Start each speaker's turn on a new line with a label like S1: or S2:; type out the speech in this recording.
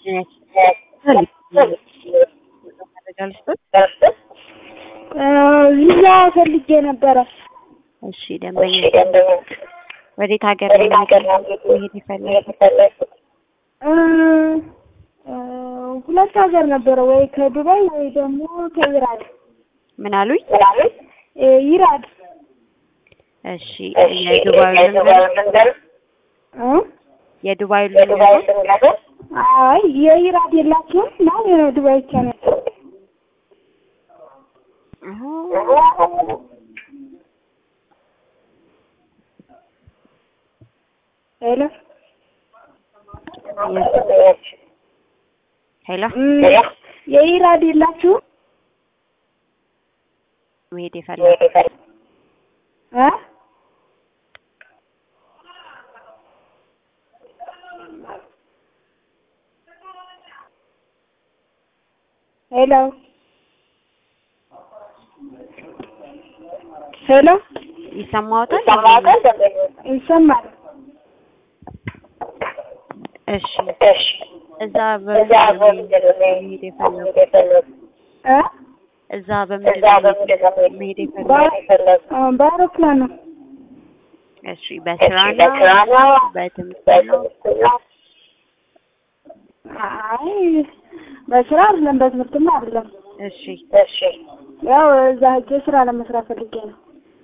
S1: ቪዛ ፈልጌ ነበረ።
S2: እሺ ደንበኛ ወዴት ሀገር ነው መሄድ የፈለጉት?
S1: እ እ ሁለት ሀገር ነበረ፣ ወይ ከዱባይ ወይ ደግሞ ከኢራድ
S2: ምን አሉኝ?
S1: እ ኢራድ
S2: እሺ የዱባዩ ልንገር
S1: እ
S2: የዱባዩ ልንገር
S1: አይ የኢራድ የላችሁም ነው የዱባይ ብቻ ነው። ሄሎ
S2: ሄሎ
S1: የኢራድ የላችሁም
S2: መሄድ የፈለጉት
S1: እ ሄሎ ሄሎ
S2: ይሰማዎታል?
S1: ይሰማል።
S2: እሺ እዛ በምንድን ነው መሄድ የፈለጉት?
S1: እ
S2: እዛ በምንድን ነው መሄድ የፈለጉት?
S1: እ በአውሮፕላን ነው።
S2: እሺ በስራ ነው በትምህርት ነው?
S1: አይ በስራ አይደለም፣ በትምህርትም አይደለም።
S2: እሺ
S1: ያው እዛ ሄጄ ስራ ለመስራት ፈልጌ ነው።